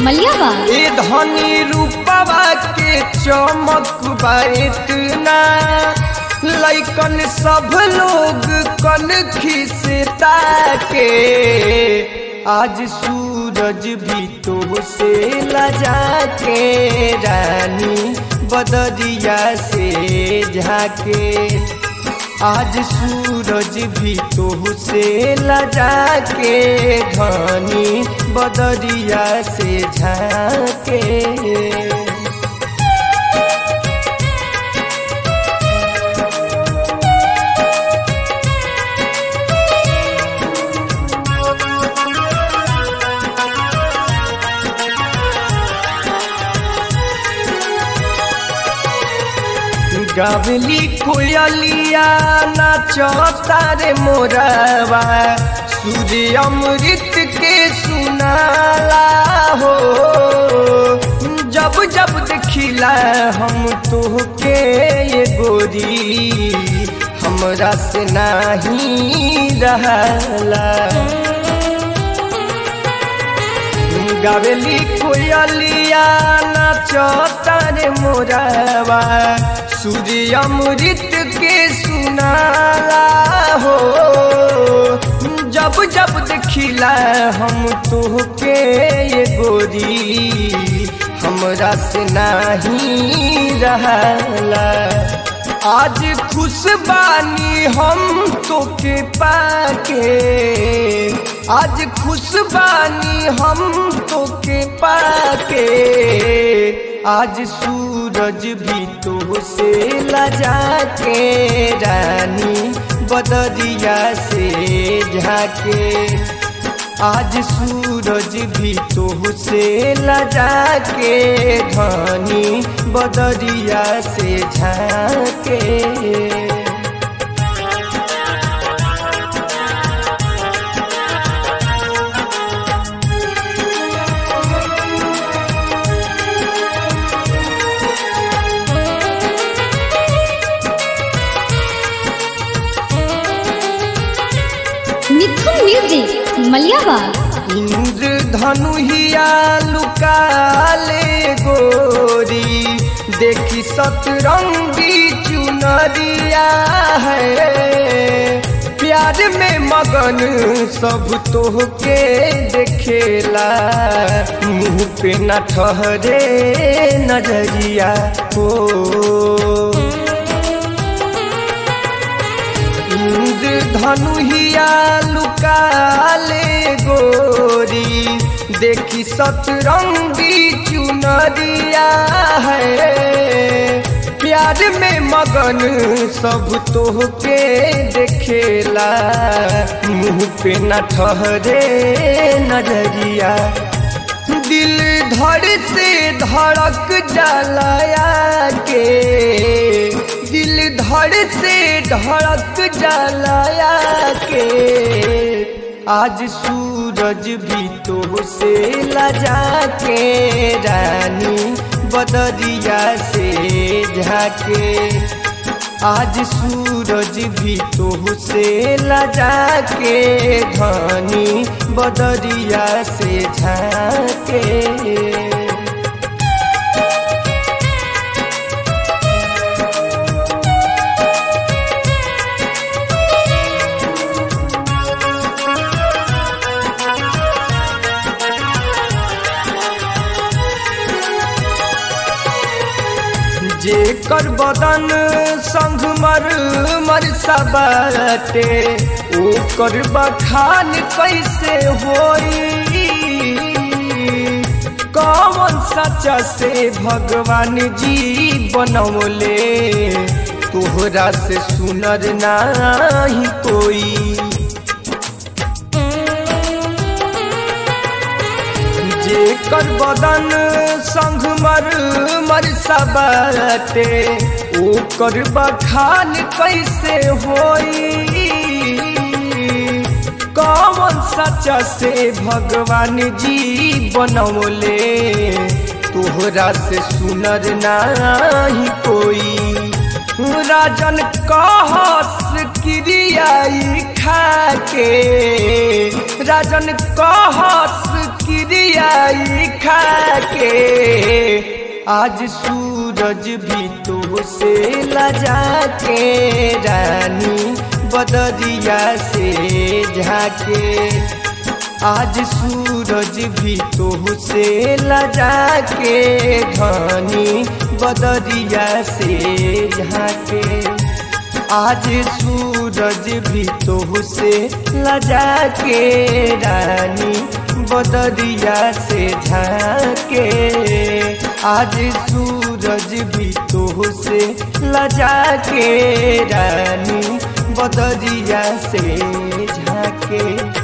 मलियावा ए धनी रूपवा के चमक बा इतना लैकन सब लोग कन खिसता के आज सूरज भी तो से लजा के रानी बदरिया से झाके आज सूरज भी तो से लजा के घनी बदरिया से झाके गावली कोयलिया नाचता रे मोरवा सूर्य अमृत के सुनाला हो जब जब देखिला हम तोहके ये गोरी हमरा से नाही रहला गावेली कोयलिया नाचता रे मोरवा सूर्य अमृत के सुनाला हो जब जब देखिला हम तोहके ये गोरी हमरा से नाही रहला आज खुश बानी हम तोके पाके आज खुश बानी हम तोके पाके आज सूरज भी तो से लजा के रानी बदरिया से झाके आज सूरज भी तो से लजा के घनी बदरिया से झाके मिथुन म्यूजिक मलियावा इंद्र धनुहिया लुकाले गोरी देखी सतरंगी चुनरिया है प्यार में मगन सब तोहके देखेला मुंह पे न ठहरे नजरिया हो इंद्र धनुहिया लुकाले गोरी देखी सतरंगी चुनरिया है प्यार में मगन सब तोहके देखेला मुंह पे न ठहरे नजरिया दिल धड़ से धड़क जलाया के दिल धड़ से धड़क जलाया के आज सूरज भी तो से लजा के रानी बदरिया से झाके आज सूरज भी तो से लजा के घनी बदरिया से झाके जेकर बदन संग मर मर सबटे ओकर बखान कैसे होई कौन सचा से भगवान जी बनौले तोहरा से सुनर नाही कोई जेकर बदन संग मर मर सबटे ओकर बखान कैसे होई कौन सचा से भगवान जी बनौले तोहरा से सुनर नाही कोई राजन कहस क्रियाई खाके राजन कहस किरियाई खा के आज सूरज भी तो से लजा के रानी बदरिया से झाके आज सूरज भी तो से लजा के धनी बदरिया से झाके आज सूरज भी तो से लजा के रानी बदरिया से झाके आज सूरज भी तो से लजा के रानी बदरिया से झाके